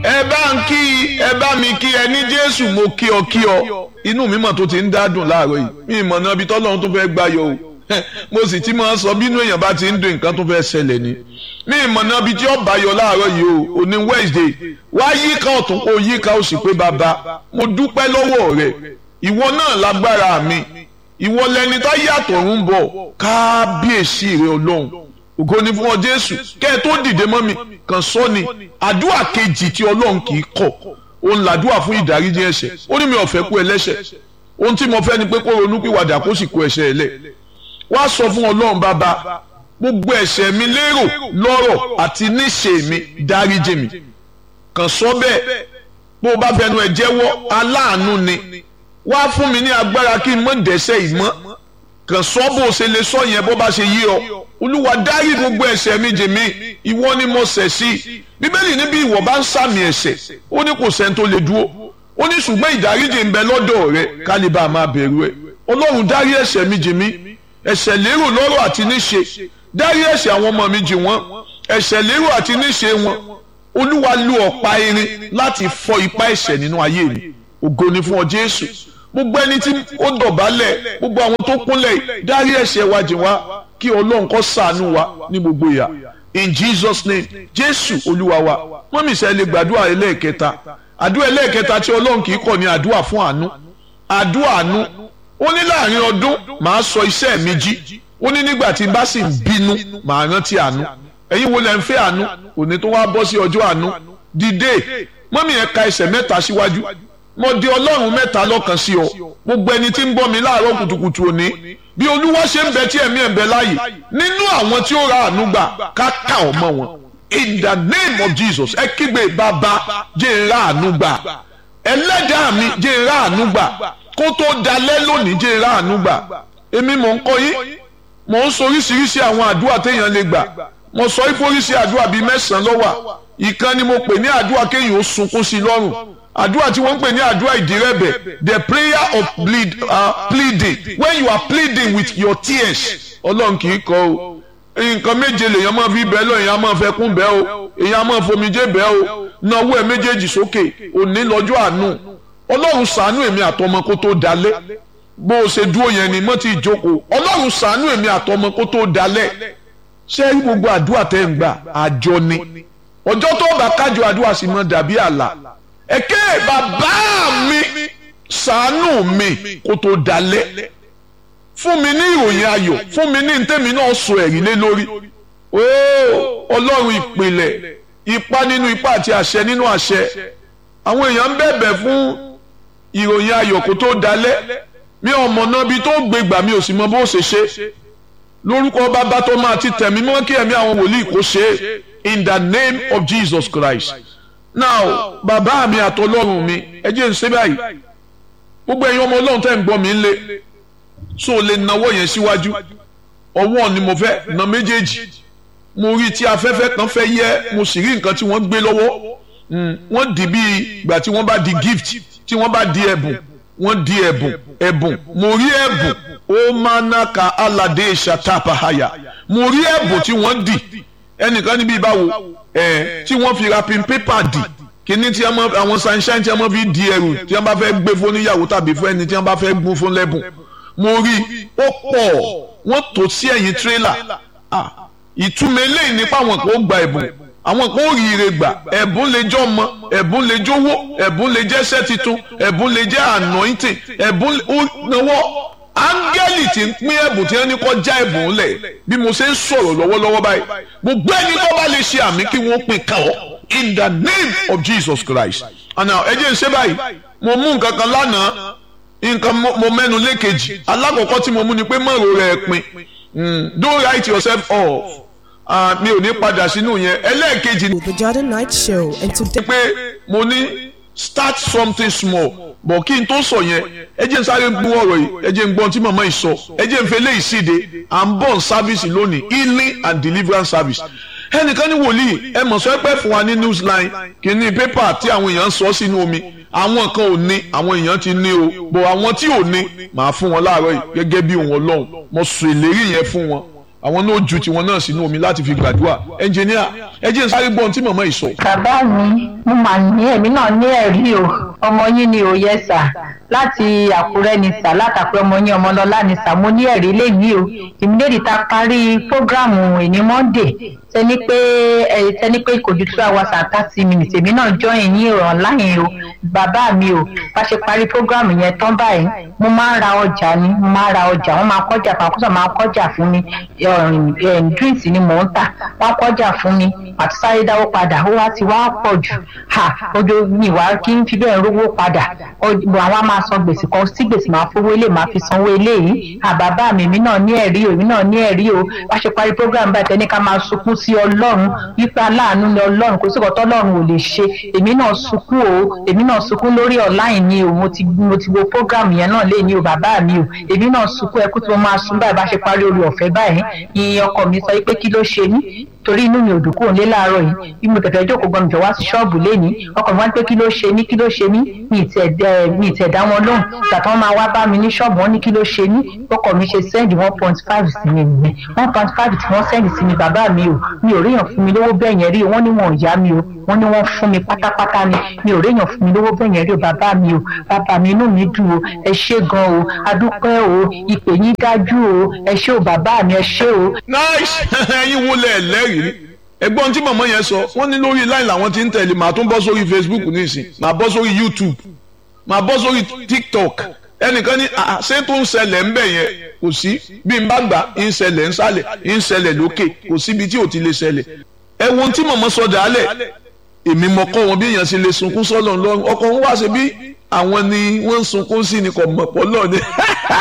ẹ bá ń kí ẹ bá mi kí ẹ ní jésù mo kí ọ kí ọ inú mi mọ̀ tó ti ń dádùn láàárọ̀ yìí mi ìmọ̀ náà ibi tọ́lọ́run tó fẹ́ gbáyọ̀ o mo sì ti máa ń sọ bínú èèyàn bá ti ń dùn nǹkan tó fẹ́ ṣẹlẹ̀ ni mi ìmọ̀ náà ibi tí ó báyọ̀ láàárọ̀ yìí o òní wednesday wá yíká ọ̀tún kó yíká ó sì pé bàbá mo dúpẹ́ lọ́wọ́ rẹ ìwọ náà lágbára mi ìwọ lẹni tá yàtọ̀ ń bọ̀ kábíyèsí rẹ ọlọ́run ògo ni fún ọ jésù kẹ́ ẹ tó dìde mọ́ mi kàn sọ ni àdúrà kejì tí ọlọ́run kì í kọ̀ òun làdúrà fún ìdáríjì ẹ̀ṣẹ̀ ó ní mi ò fẹ́ kú ẹlẹ́ṣẹ̀ ohun tí mo fẹ́ ni pé kó ronú pìwàdà kó sì kó ẹ̀ṣẹ̀ ẹ̀ lẹ̀ wá sọ fún ọlọ́run bàbá gbogbo ẹ̀ṣẹ̀ mi lérò lọ́rọ̀ àti níṣe mi dáríjì mi kàn sọ bẹ́ẹ̀ bó o bá fẹnu ẹ̀ jẹ́wọ́ aláàánú ni wá fún mi ní agbára kí n mọ̀ dẹ́ṣẹ̀ ìmọ̀ kàn sọ bó o ṣe lè sọ yẹn bó bá ṣe yí ọ olúwa dárí gbogbo ẹ̀ṣẹ̀ mi jì mí ìwọ ni mo ṣẹ̀ sí bíbélì níbi ìwọ bá ń sàmì ẹ̀ṣẹ̀ ó ní kò sẹ́ni tó lè dúró ó ní ṣùgbọ́n ìdáríjì ń bẹ lọ́dọ̀ rẹ kálíbà máa bẹ̀rù ẹ ọlọ́run dárí ẹ̀ṣẹ̀ mi jì mí ẹ̀ṣẹ̀ lérò lọ́rọ̀ àti níṣe dárí ẹ̀ṣẹ̀ àwọn ọmọ mi jì wọ́n ẹ̀ṣẹ̀ lérò àti níṣe wọn olúwa lu ọ̀pá irin láti fọ́ ipá ẹ̀ṣẹ̀ nínú ayé mi ògo ni fún ọ jésù gbogbo ẹni tí ó dọ̀bálẹ̀ gbogbo àwọn tó kúnlẹ̀ dárí ẹ̀ṣẹ̀ wa jì wá kí ọlọ́run kó ṣàánú wa ní gbogbo ìyà in jesus name jésù olúwa wa mọ́mí sẹ́ lè gbàdúrà ẹlẹ́ẹ̀kẹta àdúrà ẹlẹ́ẹ̀kẹta tí ọlọ́run kì í kọ̀ ní àdúrà fún àánú àdúrà àánú ó ní láàrin ọdún màá sọ iṣẹ́ mi jí ó ní nígbà tí n bá sì ń bínú màá rántí àánú ẹ̀yin wo lẹ ń fẹ́ àánú òní tó wá bọ́ sí ọjọ́ àánú dìde mọ́mí ẹ̀ ka ẹsẹ̀ mẹ́ta síwájú mo di ọlọ́run mẹ́ta lọ́kàn sí ọ gbogbo ẹni tí ń gbọ́ mi láàárọ̀ kùtùkùtù òní bí olúwa ṣe ń bẹ tí ẹ̀mí ẹ̀ ń bẹ láàyè nínú àwọn tí ó ra àánú gbà ká ká ọmọ wọn in the name of jesus ẹ kígbe bàbá jẹ́ ń ra àánú gbà ẹlẹ́dàá mi jẹ́ ń ra àánú gbà kó tó dalẹ́ lónìí jẹ́ ń ra àánú gbà èmi mò ń kọ́ yín mò ń sọ oríṣiríṣi àwọn àdúrà téèyàn lè gbà mo sọ ìforíṣi àdúrà bíi mẹ́sàn-án lọ́wà ìkan ni mo pè ní àdúrà kéèyàn ó sunkún sí lọ́rùn àdúrà tí wọ́n ń pè ní àdúrà ìdírẹ́bẹ̀ the prayer of plead, uh, pleading when you are pleading with your tears ọlọ́run kì í kọ́ o nǹkan méje lèèyàn máa fi bẹ́ẹ̀ lọ èèyàn máa fẹ́ kún bẹ́ẹ̀ o èèyàn máa fomijé bẹ́ẹ̀ o náwó ẹ̀ méjèèjì sókè òní lọ́jọ́ àánú ọlọ́run ṣàánú èmi àtọmọ kó tó dalẹ̀ bó o ṣe dúró yẹn ni mọ́ ti jókòó ọlọ́run ṣàánú èmi àtọmọ kó tó dalẹ̀ ṣé rí gbogbo àdúrà tẹ́ ń gbà àjọ ni ọjọ́ tó bá kájọ àdúrà sì mọ́ dàbí àlà ẹ̀kẹ́ bàbá mi ṣàánú mi kó tó dalẹ̀ fún mi ní ìròyìn ayọ̀ fún mi ní ntẹ́mi náà sọ ẹ̀rí lé lórí ooo ọlọ́run ìpìlẹ̀ ipá nínú ipá àti àṣẹ nínú àṣẹ àwọn èèyàn ń bẹ̀bẹ̀ fún ìròyìn ayọ̀ kó tó dalẹ̀ mi ò mọ̀ náà bí tó gbé gbà mi ò sì mọ bó ṣe ṣe lórúkọ bàbá tó máa ti tẹ̀mí mọ́ kí ẹ̀mí àwọn wòlíì kó ṣe é in the name of Jesus Christ now bàbá mi àtọlọ́run mi ẹ jẹ́ n ṣe báyìí gbogbo ẹ̀yin ọmọ ọlọ́run tẹ́ ń gbọ́ mi lé so lè nawọ́ yẹn síwájú ọwọ́ ni mo fẹ́ na méjèèjì mo rí tí afẹ́fẹ́ kan fẹ́ yẹ mo sì rí nǹkan tí wọ́n gbé lọ́wọ́ wọ́n di bí ìgbà tí wọ́n bá di gift tí wọ́n bá di ẹ̀bùn wọ́n di ẹ̀bùn ẹ̀bùn mo rí ẹ̀bùn ó máa ná ka aládé ṣàtàpàhàyà mo rí ẹ̀bùn tí wọ́n di ẹnìkan níbi ìbáwo ẹ̀ tí wọ́n fi wrapping paper di kíní tí àwọn sunshine tí wọ́n fi di ẹrù tí wọ́n bá fẹ́ gbé fún níyàwó tàbí fún ẹni tí wọ́n bá fẹ́ gún fún lẹ́bùn mo rí ó pọ̀ wọ́n tò sí ẹ̀yìn tírélà ìtumọ̀ eléyìí nípa àwọn kan ó gba ẹ̀bùn àwọn kan ó rí ire gbà ẹ̀bùn lè jẹ́ ọmọ ẹ̀bùn lè jówó ẹ̀bùn lè jẹ́ iṣẹ́ titun ẹ̀bùn lè jẹ́ anointing ẹ̀bùn ó náwó áńgẹ́lì tí ń pín ẹ̀bùn tí wọ́n ní kọ́ já ẹ̀bùn lẹ̀ bí mo ṣe ń sọ̀rọ̀ lọ́wọ́lọ́wọ́ báyìí gbogbo ẹni tó bá lè ṣe àmì kí wọ́n pín kàn ọ́ in the name of Jesus Christ and now ẹ jẹ́ n ṣe báyìí mo mú nǹkan kan lánàá nǹkan mo mẹ́nu lékejì alákọ̀ọ́kọ́ tí mo mú ni pé mọ̀rọ̀ rẹ̀ pin don't write yourself off mi ò ní padà sínú yẹn ẹlẹ́ẹ̀kejì. The Jordan Night Show and today. pé mo ní start something small bọ̀ kí n tó sọ yẹn ẹ jẹ́ n sáré gbọ́ ọ̀rọ̀ yìí ẹ jẹ́ n gbọ́n tí màmá yìí sọ ẹ jẹ́ n fẹ́ lé ìsíde à ń bọ̀ sáfíìsì lónìí healing and deliverance service ẹnìkan ní wòlíì ẹ mọ̀ sọ pé fún wa ní newsline kìíní pépà tí àwọn èèyàn ń sọ sínú omi àwọn kan ò ní àwọn èèyàn ti ní o bọ̀ àwọn tí ò ní màá fún wọn láàárọ̀ yìí gẹ́gẹ́ bí òun ọlọ́run mo sọ ìlérí yẹn fún wọn àwọn náà ju tiwọn náà sínú omi láti fi gbàdúrà ẹnjìníà ẹ jẹ́ n sáré gbọ́n tí màmá yìí sọ. bàbá mi mo mà ní èmi náà ní ẹ̀rí o ọmọ yín ni ò yẹ sà láti àkúrẹ́ ni sà látàkùrẹ́ ọmọ yín ọmọlọ́lá ni sà mo ní ẹ̀rí léyìí o ìmúlẹ̀dì ta parí prógráàmù ìní monday tẹni pé ẹ tẹni pé kò ju two hours and thirty minutes èmi náà join yín online o bàbá mi o bá ṣe parí prógráàmù yẹn tán báyìí mo máa ń ra ọjà ni mo máa ń ra ọjà wọn máa kọjá fún akọ́sọ̀ máa kọjá fún mi drinks ni mò ń tà wọn kọjá fún mi àti sáré dáwó padà ó wá ti wá pọ̀ jù ha ojú mi wá kí n fi bẹ́ẹ̀ rówó padà àwọn á máa san gbèsè kan sí gbèsè máa fowó ilé máa fi sanwó ilé yìí àbàbà mi èmi náà ní ẹ̀rí o èmi náà ní ẹ̀rí o bá ṣe parí program báyìí tẹ́ni ká máa sunkún sí ọlọ́run wípé aláàánú ni ọlọ́run kò sí ọ̀tọ́ ọlọ́run ò lè ṣe èmi náà sunkún o èmi náà sunkún lórí online ni o mo ti mo ti wo program yẹn náà lé ní o bàbá mi o èmi náà sunkún ẹkú tí mo máa sun báyìí bá ṣe parí orí ọ̀fẹ́ báyìí ìyẹn ọkọ mi sọ pé kí ló ṣe mí torí inú mi ò dùn kúrò nílé láàárọ̀ yìí bí mo tẹ̀tẹ̀ jókòó gan mi jọ wá sí ṣọ́ọ̀bù lénìí ọkọ mi wá pé kí ló ṣe mí kí ló ṣe mí mi ì tẹ̀ dá wọn lóhùn ìgbà tí wọ́n máa wá bá mi ní ṣọ́ọ̀bù wọn ní kí ló ṣe mí ọkọ mi ṣe sẹ́ndì one point five sí mi nìyẹn one point five tí wọ́n sẹ́ndì sí mi bàbá mi o mi ò ríyàn fún mi lówó bẹ́ẹ̀ yẹn rí o wọ́n ní wọn ò yá mi o wọ́n ní wọ́n fún mi pátápátá ni mi ò ríyàn fún mi lówó bẹ́ẹ̀ yẹn rí o bàbá mi o bàbá mi inú mi dùn o ẹ ṣé gan o adúpẹ́ o ìpè yín dájú o ẹ ṣé o bàbá mi ẹ ṣé o. nice ẹyin wo lẹ lẹ́rìí ẹ̀gbọ́n tí màmá yẹn sọ wọ́n ní lórí line làwọn ti ń tẹ̀lé màá tún bọ́ sórí facebook nísìn màá bọ́ sórí youtube màá bọ́ sórí tiktok ẹnìkan ní ṣé tó ń ṣẹlẹ̀ ń bẹ̀ yẹn kò sí bí n bá gbà ń ṣẹlẹ̀ ń sálẹ̀ ń ṣẹlẹ̀ lókè kò síbi tí ò ti lè ṣẹlẹ̀ ẹ wo tí màmá sọ dàálẹ̀ èmi mọ̀ kọ́ wọn bí èèyàn ṣe lè sunkún sọ́lọ̀ lọ́rùn ọkọ̀ wọn wá ṣe bí àwọn ni wọ́n ń sunkún sí ni kò mọ̀ pọ̀ lọ́ọ̀ ni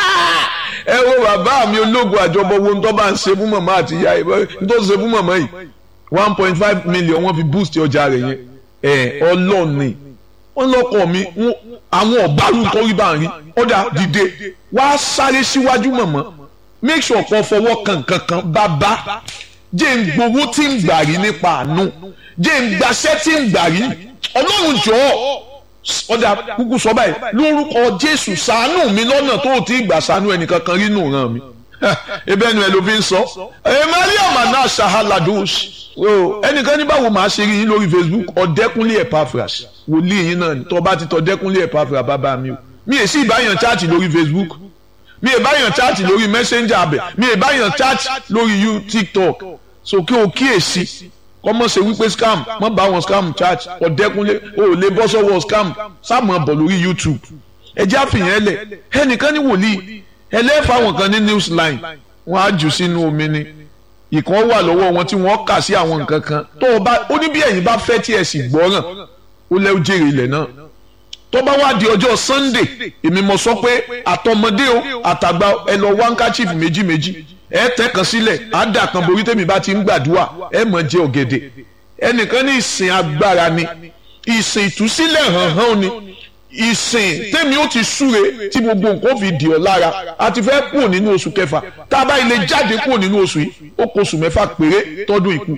ẹ wo bàbá mi ológun àjọbọ wo ń tọ́ bá ń ṣe fún màmá àti ìyá ẹ̀ ń tó ṣe fún màmá yìí one point five million wọ́n fi boost ọjà rẹ̀ yẹn ẹ̀ ọlọ́ọ̀ni wọ́n lọ́kọ̀ mi àwọn ọ̀bárù tó rí bá ń rí ọ̀dà dìde wá sáré síwájú mọ̀mọ́ make sure kó fọwọ́ kan kankan bàbá jẹ́ ń gbowó tí ń gbà rí nípa àánú jẹ́ ń gbaṣẹ́ tí ń gbà rí ọlọ́run jọ̀ọ́ ọ̀dà kúkú sọ báyìí lórúkọ jésù ṣàánú mi lọ́nà tó o ti gbà ṣàánú ẹnìkankan rí nù ràn mí ebe ẹnu ẹ ló fi ń sọ ẹ mariam náà ṣahaladus ẹnìkan ní báwo máa ṣe rí yín lórí facebook ọ̀dẹ́kúnlé epaphras wòlíì yín náà tó bá ti tọ́ ọ̀dẹ́kúnlé epaphras bàbá mi o mi è sí ìbáyàn chaati lórí facebook mi è báyàn chaati lórí messenger abẹ mi è báyàn chaati lórí you tiktok so kí o kíyèsí kọ́mọ̀ ṣe wípé scam mọ́ bá wọn scam chat ọ̀dẹ́kunlé o ò lè bọ́ sọ́wọ́ scam sáàmù bọ̀ lórí youtube ẹjẹ́ àfihàn ẹlẹ̀ ẹnìkan ní wòlíì ẹlẹ́fà wọn kan ní news line wọ́n á jù sínú omi ni ìkan wà lọ́wọ́ wọn tí wọ́n kà sí àwọn nǹkan kan tó o bá ó ní bí ẹ̀yin bá fẹ́ tí ẹ sì gbọ́ràn ó lẹ́wọ́ jèrè ilẹ̀ náà tó bá wá di ọjọ́ sunday èmi mo sọ pé àtọmọdé o àtàgbà ẹ lọ wáńkàchíf méjì méjì ẹ tẹ́ kan sílẹ̀ á dà kan borí tèmi bá ti ń gbàdúrà ẹ mọ̀ jẹ ọ̀gẹ̀dẹ̀ ẹnìkan ní ìsìn agbára ni ìsìn ìtúsílẹ̀ hàn hàn ni ìsìn tèmi ó ti súre tí gbogbo nǹkan fi dì ọ́ lára a ti fẹ́ kúrò nínú oṣù kẹfà tá a bá ilé jáde kúrò nínú oṣù yìí ó kó oṣù mẹ́fà péré tọ́dún ìkú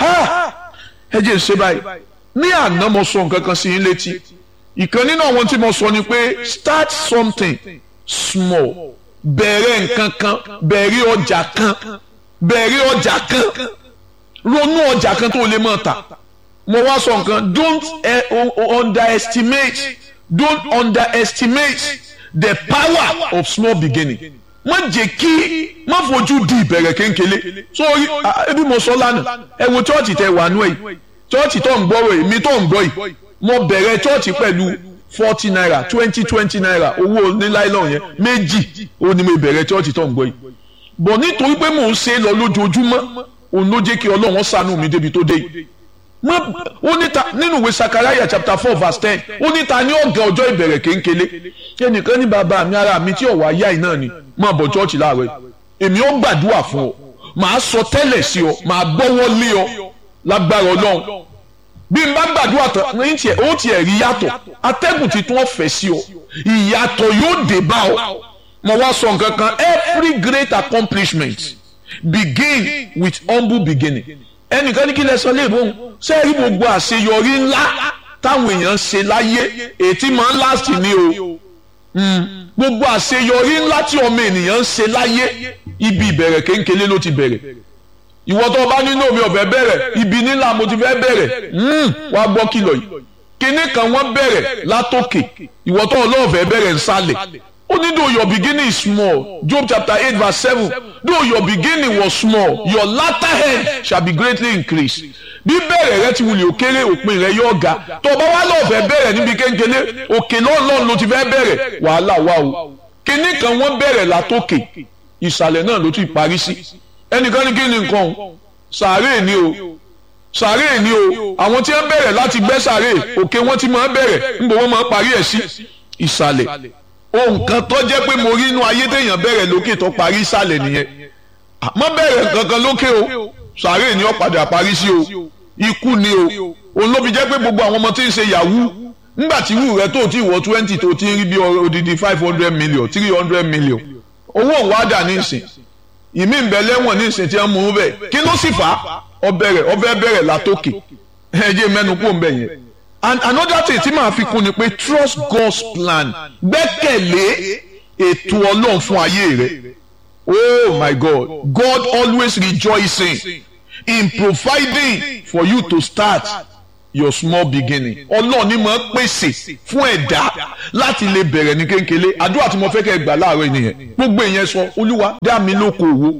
ẹ jẹ́ ṣe báyìí ní àná mo sọ nǹkan kan sí yín létí ìkan nínú àwọn tí mo sọ ni pé start something small bẹ̀rẹ̀ nǹkan kan bẹ̀rẹ̀ ọjà kan bẹ̀rẹ̀ ọjà kan ronú ọjà kan tó lè máa tà mo wá sọ nǹkan don't uh, underestimate don't underestimate the power of small beginning má jẹ́ kí má fojú di ìbẹ̀rẹ̀ kéńkélé sórí ebi mo sọ lánàá ẹ wo chọ́ọ̀chì tẹ wà nú ẹ̀ chọ́ọ̀chì tó ń gbọ́rọ̀ èmi tó ń gbọ́ yìí mo bẹ̀rẹ̀ chọ́ọ̀chì pẹ̀lú forty naira twenty twenty naira owó oníláìlọ́n yẹn méjì ó ní mo bẹ̀rẹ̀ chọ́ọ̀chì tó ń gbọ́ yìí bọ̀ nítorí pé mò ń ṣe é lọ lójoojúmọ́ òun ló jẹ́ kí ọlọ́run ṣàánú mi débi tó dé yìí ó níta nínú ìwé sakaraya chapter four verse ten ó níta ní ọ̀gá ọjọ́ ìbẹ̀rẹ̀ kéńkélé ẹnìkan ní bàbá mi ara mi tí ọ̀wọ́ ayé àyìn náà ni máa bọ̀ chọ́ọ̀chì láàárọ̀ yìí èmi ó gbàdúrà fún ọ màá sọ tẹ́lẹ̀ sí ọ màá gbọ́wọ́ lé ọ lágbára ọlọ́run bí n bá gbàdúrà tán ní tiẹ̀ ó tiẹ̀ rí yàtọ̀ atẹ́gùn ti tún ọ̀fẹ́ sí ọ ìyàtọ̀ yóò dé bá ọ mo wá sọ nǹkan kan every great accomplishment begin with humble beginning ẹnìkan ní kí lẹ sọ léèbó ń ṣe é rí gbogbo àṣeyọrí ńlá táwọn èèyàn ṣe láyé ètí máa ń last ni o gbogbo àṣeyọrí ńlá tí ọmọ ènìyàn ń ṣe láyé ibi ìbẹ̀rẹ̀ kéńkélé ló ti bẹ̀rẹ̀ ìwọ tó o bá nínú omi ọ̀fẹ́ bẹ̀rẹ̀ ibi nílà mo ti fẹ́ bẹ̀rẹ̀ wá gbọ́ kìlọ̀ yìí kíní kan wọ́n bẹ̀rẹ̀ látòkè ìwọ tó ọlọ́ọ̀fẹ́ bẹ̀rẹ̀ nsàlẹ̀ ó ní though your beginning is small Job chapter eight verse seven though your beginning was small your latter end shall be greatly increased bí bẹ̀rẹ̀ rẹ ti wulẹ̀ òkèrè òpin rẹ yóò ga tó o bá wá lọ́ọ̀fẹ́ bẹ̀rẹ̀ níbi kéńkélé òkè lọ́ọ̀lọ́ọ̀ ló ti fẹ́ bẹ̀rẹ̀ wàhálà wà o kíní kan wọ́n bẹ̀rẹ̀ látòkè ìsàlẹ̀ náà ló ti parí sí ẹnìkan ní kí ni nǹkan o sàárè ni o sàárè ni o àwọn tí wọ́n bẹ̀rẹ̀ láti gbẹ́ sàárè òkè wọ́n ti máa bẹ̀rẹ̀ níbo wọ́n máa parí ẹ̀ sí ìsàlẹ̀ ohun kan tó jẹ́ pé mo rí inú ayé téèyàn bẹ̀rẹ̀ lókè tó parí ìsàlẹ̀ nìyẹn àmọ́ bẹ̀rẹ̀ kankan lókè o sàárè ni ó padà parí sí o ikú ni o òun ló fi jẹ́ pé gbogbo àwọn ọmọ tí ń ṣe yahoo ńgbà tí irú rẹ tó ti wọ twenty tó ti ń rí bí odidi five hundred million three hundred million owó òun wá dà ní ìsìn ìmí ìbẹ̀lẹ́wọ̀n ní ìsìn tí wọ́n mú un bẹ́ẹ̀ kí ló sì fà á ọbẹ̀rẹ̀ ọbẹ̀ bẹ̀rẹ̀ látòkè ẹ̀jẹ̀ mẹ́nu kó ń bẹ̀ yẹn and another thing tí màá fi kún ni pé trust God's plan gbẹ́kẹ̀lé ètò ọlọ́run fún ayé rẹ oh my God God always rejoicing in providing for you to start your small beginning ọlọ́run ni mo pèsè fún ẹ̀dá láti lè bẹ̀rẹ̀ ní kéńkélé àdúrà tí mo fẹ́ kẹ́ gbà láàárọ̀ nìyẹn gbogbo ìyẹn sọ olúwa dá mi lóko òwò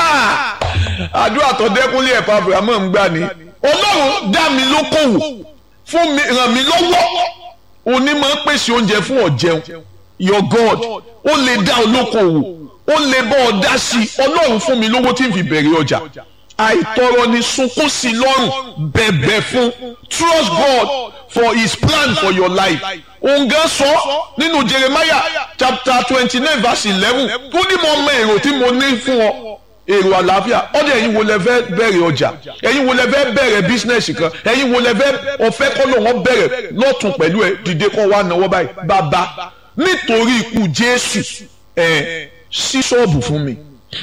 àdúrà tó dẹ́kunlé ẹ̀fọ́ abrahamu ń gbà ní ọlọ́run dá mi lóko òwò fún mi ràn mí lọ́wọ́ òní máa pèsè oúnjẹ fún ọ̀jẹun your God ó lè dá olóko òwò ó lè bọ́ ọ dá sí i ọlọ́run fún mi lówó tí n fi bẹ̀rẹ̀ ọjà àìtọrọ ni sunkún sí lọ́rùn bẹ̀bẹ̀ fún trust God for his plan for your life òǹgá sọ nínú Jeremiah chapter twenty nine verse eleven tó ní mo mọ èrò tí mo ní fún ọ èrò àlàáfíà ọdẹ ẹ̀yin wo lẹ fẹ́ bẹ̀rẹ̀ ọjà ẹ̀yin wo lẹ fẹ́ bẹ̀rẹ̀ bísínẹsì kan ẹ̀yin wo lẹ fẹ́ ọfẹ kọlọ wọn bẹ̀rẹ̀ lọtún pẹ̀lú ẹ dìde kọ wá náwó báyìí bàbá nítorí ikú Jésù ẹ sí ṣọ́ọ̀bù fún mi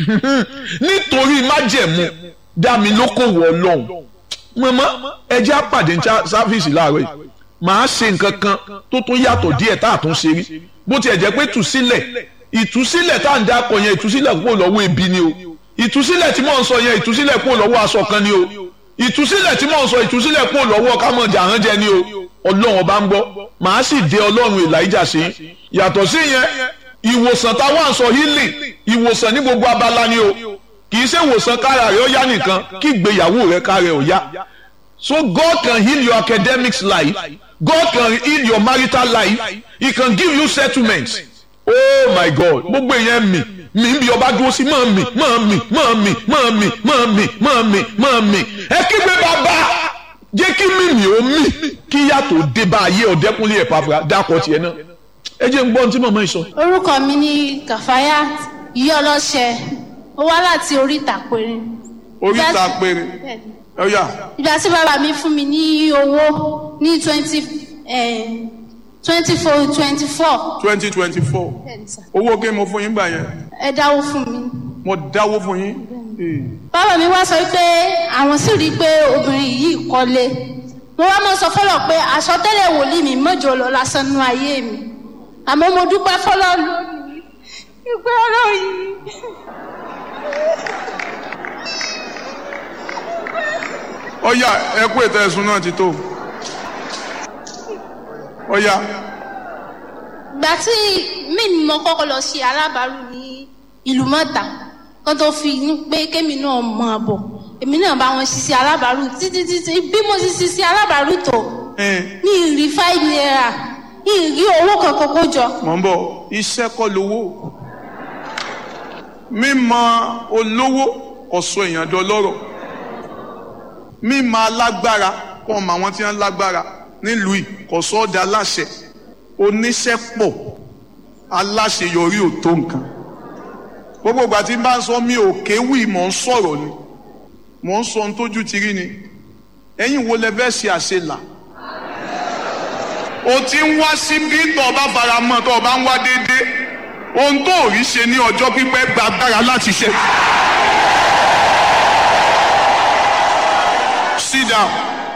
nítorí májẹ̀mú dá mi lókòwò ọlọ́run mọ̀mọ́ ẹjẹ́ àpàdé ní sáfíìsì láàárọ̀ yìí màá ṣe nǹkan kan tó tún yàtọ̀ díẹ̀ tá a tún ṣe rí bó tiẹ̀ jẹ́ pé ìtúsílẹ̀ ìtúsílẹ̀ tá à ń dákọ̀ yẹn ìtúsílẹ̀ kúrò lọ́wọ́ ebi ni o ìtúsílẹ̀ tí mò ń sọ yẹn ìtúsílẹ̀ kúrò lọ́wọ́ aṣọ kan ni o ìtúsílẹ̀ tí mò ń sọ ìtúsílẹ̀ kúrò lọ́wọ́ kámọ̀jà hàn jẹ ni o ọlọ́run ọba ń gbọ́ màá sì dé ọlọ́run Èlíjà sí yàtọ̀ sí yẹn ìwòsàn táwọn à ń sọ healing ìwòsàn ní gbogbo abala ni o kì í ṣe ìwòsàn kára rẹ ó yá nìkan kí ìgbéyàwó rẹ kára rẹ ó yá so God can heal your academics life God can heal your marital life he can give you settlements oh my God gbogbo èèyàn mi mi bí ọba dúró sí máa mi máa mi máa mi máa mi máa mi máa mi máa mi ẹ kígbe bàbá jẹ́ kí mímì ó mì kí yàtọ̀ dé bá ayé ọ̀dẹ́kùnlé ẹ̀ pàfà dákọ̀ tiẹ̀ náà ẹ jẹ́ ń gbọ́ ohun tí màmá yìí sọ. orúkọ mi ni kàfáyà yí ọlọ́ṣẹ ó wá láti oríta péré. oríta péré ọ̀yà. ìgbà tí bàbá mi fún mi ní owó ní twenty twenty four twenty four. twenty twenty four owó kí mo fún yín gbà yẹn. ẹ dáwó fún mi. mo dáwó fún yín. bàbá mi wá sọ pé àwọn sì rí i pé obìnrin yìí kọ́lé mo wá mọ sọ fọlọ pé àsọtẹ́lẹ̀ wòlíì mi mọjọ lọ lásán nú ayé mi àmọ́ mo dúpẹ́ fọlọ lónìí ìgbé ọ̀rọ̀ yìí. ọ̀yà ẹ kú ètò ẹ̀sùn náà ti tó ọ̀yà. ìgbà tí mí ni mo kọ́kọ́ lọ ṣe alábàárù ní ìlú mọ́ta kó tó fi ní pé kémi náà mọ àbọ̀ èmi náà bá wọn ṣiṣẹ́ alábàárù títí títí bí mo ti ṣiṣẹ́ alábàárù tó ní ìrí five naira ní ìrí owó kankan kó jọ. mọ̀ ń bọ̀ iṣẹ́ kọ́ lówó mímọ̀ olówó ọ̀sọ̀ èèyàn dọlọ́rọ̀ mímọ̀ alágbára kọ́ ọmọ àwọn tí wọ́n lágbára nílùú yìí kò sọ́ da aláṣẹ oníṣẹ́ pọ̀ aláṣeyọrí ò tó nǹkan gbogbo ìgbà tí n bá ń sọ mi ò kéwì mò ń sọ̀rọ̀ ni mò ń sọ ohun tójú ti rí ni ẹ̀yin wo lẹ fẹ́ ṣe àṣelà o ti ń wá síbí tó o bá fara mọ́ tó o bá ń wá déédéé ohun tó ò rí ṣe ní ọjọ́ pípẹ́ gba agbára láti ṣe. sit down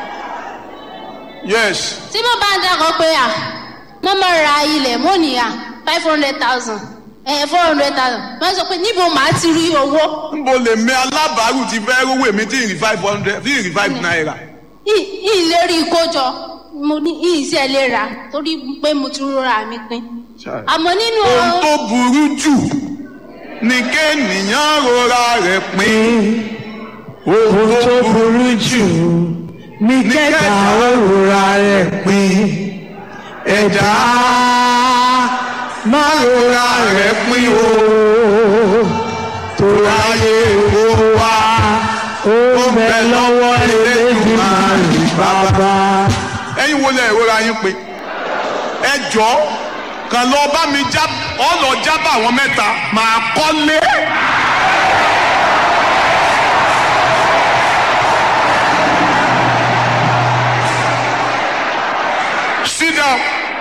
yes tí mo bá ń dákọ̀ pé à mo máa ra ilẹ̀ mo ní à five hundred thousand ẹ four hundred thousand wọ́n sọ pé níbo màá ti rí owó nbo lè mi alábàárù ti fẹ́ rówó èmi tí ì rí five hundred tí ì rí five naira. yìí lè rí kójọ mo ní yìí sì ẹ lè rà torí pé mo ti rọra mi pin àmọ́ nínú ohun tó burú jù ni kéènìyàn rora rẹ̀ pín. ohun tó burú jù ní kẹta òrùra rẹ̀ pín ẹ̀dá má rora rẹ̀ pín o tó ráyè kó wá ó bẹ lọ́wọ́ Elédùmarè bàbá. ẹ̀yin wo lẹ ìrora yín pé ẹ jọ kàn lọ bá mi já ọ lọ jábà àwọn mẹ́ta màá kọ́lé. sit down.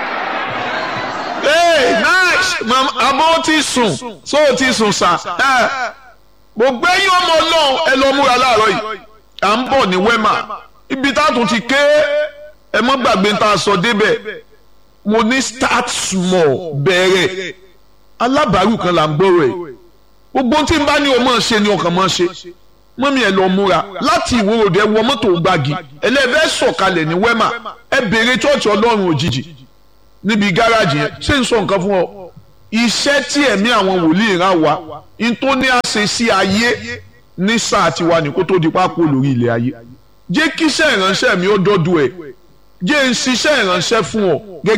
hey nice mama àmọ́ ó ti sùn so ó ti sùn sà gbogbo ẹ̀yin ọmọ Ọlọ́run ẹ lọ múra láàárọ̀ yìí à ń bọ̀ ní wema ibi tá a tún ti ké ẹ mọ́ gbàgbé tá a sọ débẹ̀ mo ní start small bẹ̀rẹ̀ alábàárù kan là ń gbọ́rọ̀ ẹ̀ gbogbo tí n bá ní o máa ṣe ni ọkàn máa ṣe mọ́mí ẹ lọ múra láti ìwòròdì ẹ wọ mọ́tò gbági ẹlẹ́fẹ́ sọ̀kalẹ̀ ní wema ẹ béèrè chọ́ọ̀chì ọlọ́run òjijì níbi gáràjì yẹn ṣé n sọ nǹkan fún ọ iṣẹ́ tí ẹ̀mí àwọn wòlíì rán wa n tó ní àṣẹ sí ayé ní sáà tiwa ní kó tó di pápó lórí ilẹ̀ ayé jẹ́ kíṣẹ́ ìránṣẹ́ mi ó dọ́dọ̀ ẹ̀ jẹ́ n ṣiṣẹ́ ìránṣẹ́ fún ọ gẹ́gẹ́